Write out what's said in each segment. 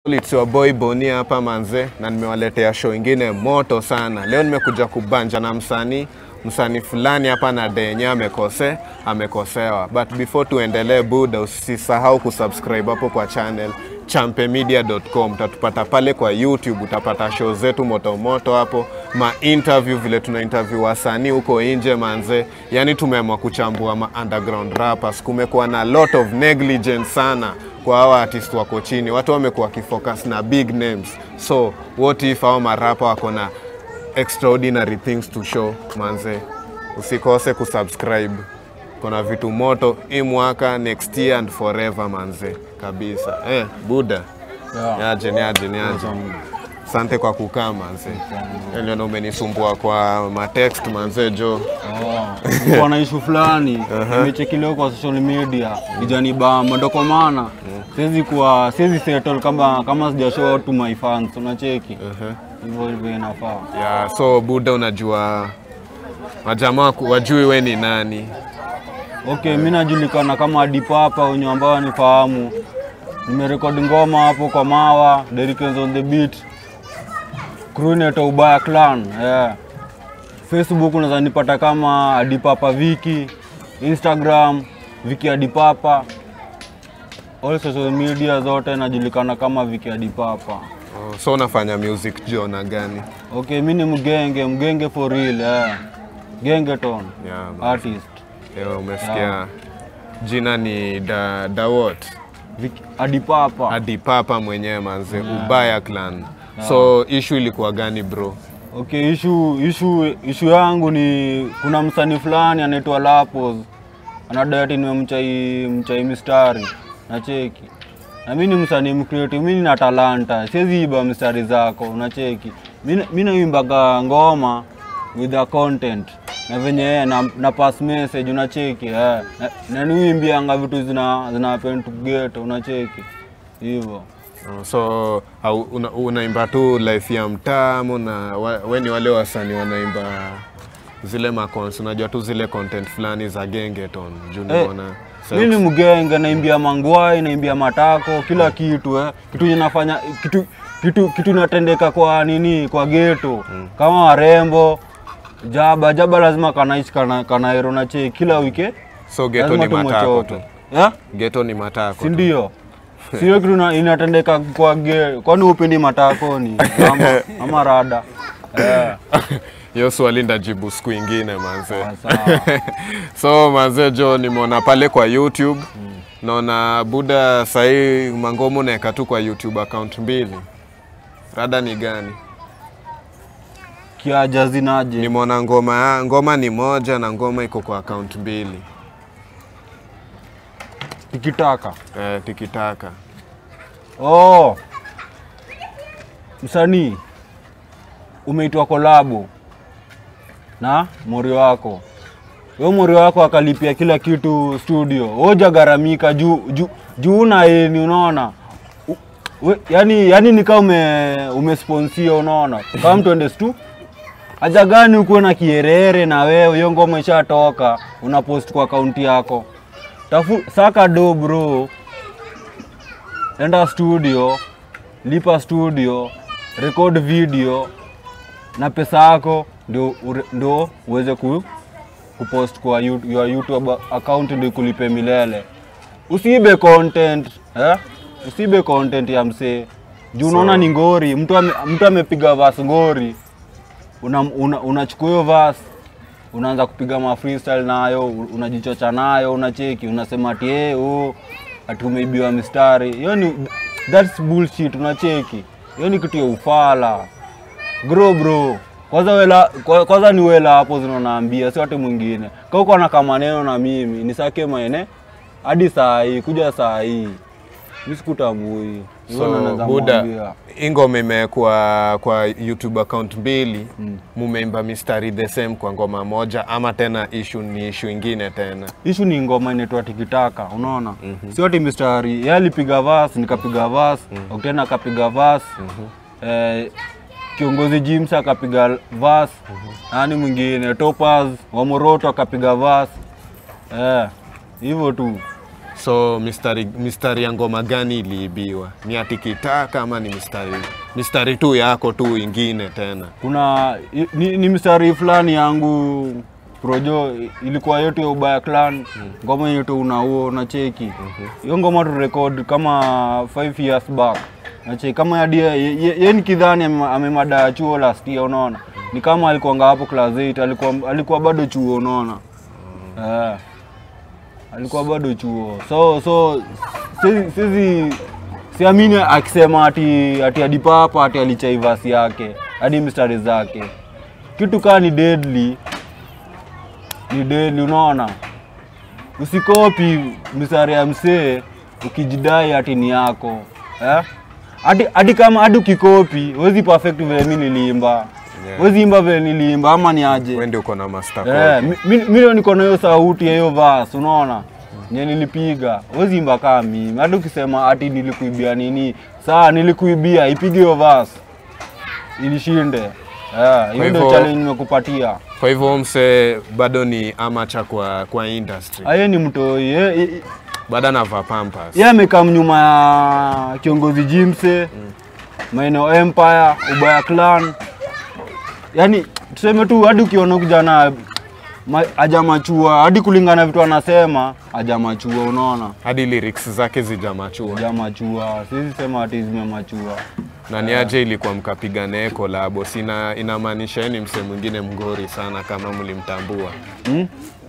It's your boy Boni hapa manze, na nimewaletea show ingine moto sana. Leo nimekuja kubanja na msanii msanii fulani hapa na denye amekose amekosewa, but before tuendelee, buda, usisahau kusubscribe hapo kwa channel champemedia.com. Utatupata pale kwa YouTube, utapata show zetu moto moto hapo, ma interview vile tuna interview wasanii huko nje manze. Yani tumeamua kuchambua ma underground rappers. Kumekuwa na lot of negligence sana kwa hawa artist wako chini, watu wamekuwa wakifocus na big names, so what if hao marapa wako na extraordinary things to show manze, usikose kusubscribe. Kuna vitu moto hii mwaka, next year and forever manze, kabisa. Eh, buda Yeah. niaje, niaje, niaje. Asante kwa kukaa manze, niliona umenisumbua kwa matext manze jo. Nilikuwa na issue fulani nimecheki leo kwa social media ijani bamba, ndo kwa maana siwezi kuwa siwezi settle kama kama sija show to my fans, unacheki hivyo hivyo inafaa. Yeah, so buda, unajua majamaa ku- wajui we ni nani Okay, mi najulikana kama Dipapa wenye ambao wanifahamu. Nimerekodi ngoma hapo kwa Mawa, Derikens on the beat, crew inaitwa Ubaya Clan. Yeah. Facebook unaweza nipata kama Adipapa Viki, Instagram Viki Adipapa, all social media zote najulikana kama Viki Adipapa. oh, so unafanya music jona gani? Okay, mi ni mgenge, mgenge for real. Yeah. Gengeton Yeah, man. artist. Yo, umesikia jina ni da, da what? Viki Adipapa. Hadi papa mwenyewe manze, Ubaya Clan. So issue ilikuwa gani bro? Okay, issue, issue, issue yangu ni kuna msanii fulani anaitwa Lapos anadai ati nimemchai mchai mistari nacheki, na mi ni msanii mcreative, mi nina talanta, siwezi iba mistari zako, unacheki. Mi- Mi naimbaga ngoma with a content na venye eh, na, na pass message unacheki eh. na, na niuimbianga vitu zina zina happen to get unacheki hivyo. Oh, so au, una, unaimba tu life ya mtamu na wa- we ni wale wasanii wanaimba zile macons, unajua tu zile content fulani za gengeton juu Eh, nimeona mi ni mgenge, naimbia mangwai, naimbia matako, kila kitu eh. Kitu inafanya kitu kitu kitu inatendeka kwa nini, kwa geto kama warembo jaba jaba, lazima kanaishi kana kanaero na che kila wike, so geto lazima ni matako tu. tumochote yeah? Geto ni matako si tu. ndio? Sio kitu ina- inatendeka kwa ge, kwani upendi matakoni ama, ama rada yeah. Hiyo swali ndajibu siku ingine manze. Sawa. so manze jo, nimeona pale kwa YouTube naona buda sahii mangomo naeka tu kwa YouTube account mbili. Rada ni gani? Kiaja zinaje? Nimeona ngoma ya- ngoma ni moja na ngoma iko kwa account mbili. Tikitaka Eh, tikitaka. Oh, msanii umeitwa kolabo na mori wako, huyo mori wako akalipia kila kitu studio, hoja garamika juu juu juu una eni, unaona U- we- yani, yani nikaa ume umesponsia, unaona kama mtu ende stu haja gani ukuwe na kierere na wewe, hiyo ngoma ishatoka, una post kwa akaunti yako, tafu saka do bro enda studio, lipa studio, record video na pesa yako ndio ure- ndio uweze ku, kupost kwa you- your YouTube account ndio ikulipe milele. Usiibe content eh? Usiibe content ya msee juu unaona ni ngori, mtu ame, mtu amepiga verse ngori, unachukua una, unachukua hiyo verse unaanza kupiga ma freestyle nayo, unajichocha nayo, unacheki, unasema ati eh, oh, ati umeibiwa mistari. Hiyo ni that's bullshit, unacheki. Hiyo ni kitu ya ufala. Bro bro. Kwanza wela kwa- kwanza ni wela hapo zinaonaambia, si watu mwingine. Kama uko na kama maneno na mimi, nisake maene hadi saa hii, kuja saa hii. Mimi sikutambui. Hivyo ndo So naweza buda, mwambia. hii ngoma imewekwa kwa YouTube account mbili, mumeimba mistari the same kwa ngoma moja, ama tena issue ni issue ingine tena? Ishu ni ngoma inaitwa tikitaka, unaona? Sio ati mistari. Yeye alipiga verse, nikapiga verse, Octane akapiga verse. Eh, kiongozi James akapiga verse. Nani mwingine? Topaz wa Moroto akapiga verse. Eh, hivyo tu. So mistari, mistari ya ngoma gani iliibiwa? Ni ati kitaka ama ni mistari mistari tu yako tu ingine tena? kuna i- ni, ni mstari fulani yangu projo ilikuwa yetu ya ubaya clan ngoma yetu unauo na cheki hiyo ngoma tu record kama 5 years back na cheki kama hadi ye, ye, ye ni kidhani ame- amemada ya chuo last year unaona ni kama alikuanga hapo class 8 alikuwa alikuwa bado chuo unaona eh alikuwa bado chuo so so sisi sisi siamini akisema ati ati adipapa ati alichaivasi yake hadi mstari zake kitu kaa ni deadly ni deadly unaona usikopi mstari ya msee ukijidai ati ni yako eh? hadi hadi kama hadi ukikopi huwezi perfect vile mi niliimba Yeah. huwezi imba vile niliimba ama ni aje Wewe ndio uko na master Eh, copy. mi- mi mi ndio niko na hiyo sauti ya hiyo verse, unaona nye nilipiga huwezi imba kama mimi. Hata ukisema ati nilikuibia nini, saa nilikuibia, ipige hiyo verse ilishinde. Eh, hiyo ndio hivyo- challenge nimekupatia. Kwa hivyo mse bado ni amateur kwa kwa industry. Aye ni mtoi ye- ye- Bado anavaa pampers. ye amekaa nyuma ya kiongozi Jimse maeneo Empire, Ubaya Clan, yaani tuseme tu hadi ukiona kijana ma- hajamachua hadi kulingana na vitu anasema hajamachua, unaona Hadi lyrics zake zijamachua. hajamachua, siwezi sema ati zimemachua. Na ni aje ilikuwa mkapiga naye kolabo? Sina inamaanisha yeye ni mse mwingine mgori sana kama mlimtambua. Hmm?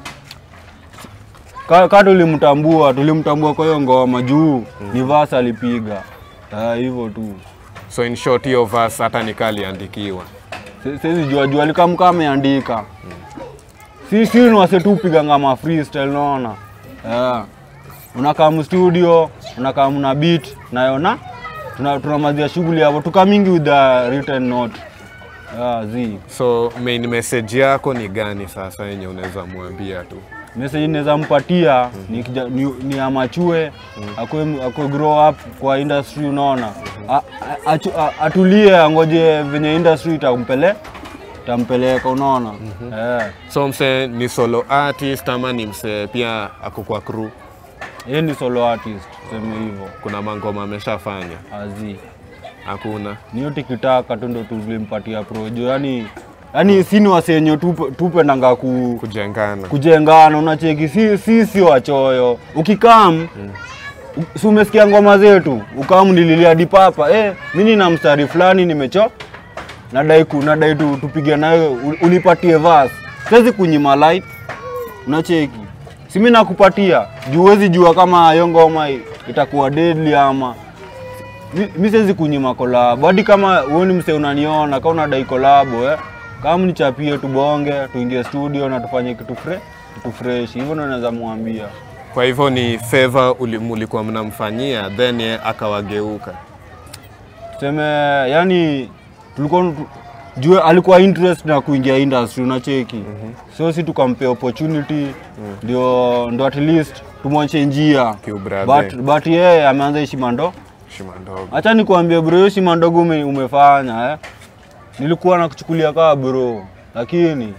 Ka, ka tulimtambua tulimtambua kwa hiyo ngoma juu ni verse alipiga Ah, hivyo tu. So in short hiyo verse hata nikaliandikiwa. Si- siwezi jua jua likamka ameandika si si ni wase tu piga ngama freestyle naona yeah. unakaa mstudio unakaa mna beat nayona tuna tunamalizia shughuli hapo tukamingi with the written note yeah, zi So main message yako ni gani sasa yenye unaweza mwambia tu? message naweza mpatia ni, kija- ni, ni amachue akwe, akwe grow up kwa industry unaona A- a- achu- a- atulie angoje venye industry itampele tampeleka unaona yeah. So mse ni solo artist ama ni mse pia ako kwa crew? Yeye ni solo artist, tuseme hivyo. Kuna mangoma ameshafanya? Azi. Hakuna. Niyo tikitaka tu ndo tulimpatia projo. Yaani yaani sini wasenyo tupe, tupendanga ku, Kujengana. kujengana unacheki si si si wachoyo. Ukikam mm. si umesikia ngoma zetu ukam nililia dipapa eh, mimi nina mstari fulani nimecho nadai ku nadai tu tupige nayo u- unipatie verse. Siwezi kunyima light unacheki. Si mimi nakupatia juu huwezi jua kama hiyo ngoma i- itakuwa deadly ama Mi- mi siwezi kunyima kolabo hadi kama uoni mse unaniona kama unadai kolabo eh. kama nichapie tubonge tuingie studio na tufanye kitu fre kitu fresh hivyo ndo naweza mwambia Kwa hivyo ni favor uli- mulikuwa mnamfanyia then ye akawageuka. tuseme yani tulikuwa tu- juu alikuwa interest na kuingia industry unacheki mm-hmm. so si tukampea opportunity ndio ndo at least tumwonyeshe njia Kiubrother. but, but yeye ameanza heshima ndo Shima ndogo. Acha nikwambie bro, hiyo shima ndogo ume, umefanya eh. Nilikuwa nakuchukulia kaa bro, lakini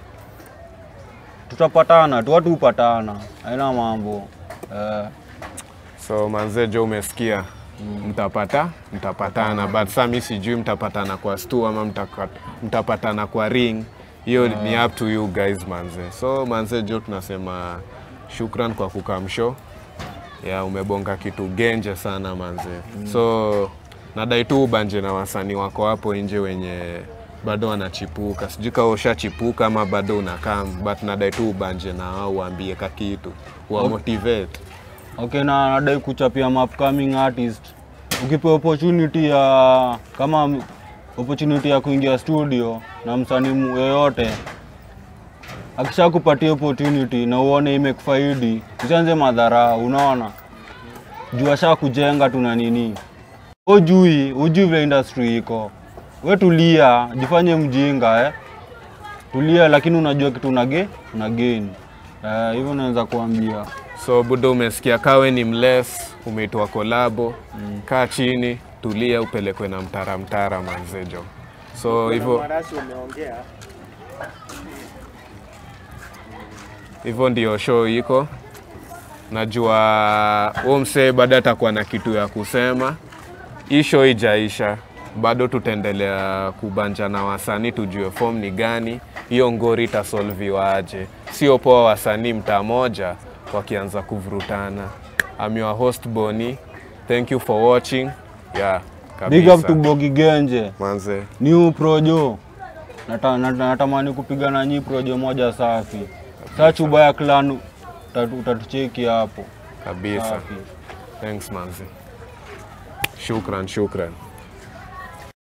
tutapatana tu, watu hupatana, haina mambo eh. So manze jo umesikia mtapata mtapatana but sasa mi sijui mtapatana kwa stu ama mtaka- mtapatana kwa ring hiyo ni up to you guys manze so manze jo tunasema shukran kwa kukamsho ya umebonga kitu genje sana manze so nadai tu ubanje na wasanii wako hapo nje wenye bado wanachipuka sijui kama ushachipuka ama bado unakam but nadai tu ubanje na wao uambie kakitu wa motivate Okay, na nadai kuchapia ma upcoming artist. Ukipewa opportunity ya kama m- opportunity ya kuingia studio na msanii mu- yeyote akishakupatia opportunity na uone imekufaidi, usianze madhara, unaona juu asha kujenga tuna nini, ujui ujui vile industry iko. We tulia, jifanye mjinga eh. Tulia, lakini unajua kitu unage una gain eh, hivyo naweza kuambia. So budo, umesikia kawe ni mles, umeitwa kolabo mm. Kaa chini tulia, upelekwe na mtara mtara manzejo. So hivyo Marasi umeongea hivyo ndio show iko najua huo msee bado atakuwa na kitu ya kusema. Hii show ijaisha, bado tutaendelea kubanja na wasanii tujue form ni gani, hiyo ngori itasolviwa aje. Sio poa wasanii mtaa moja wakianza kuvurutana. I'm your host Boni. Thank you for watching. Yeah, Big up to kabisa. Bogi Genje. Manze, New Projo. Nata, nata, natamani kupiga na nyi projo moja safi. Search Ubaya Clan utatu- utatucheki hapo. kabisa. Safi. Thanks manze. Shukran, shukran.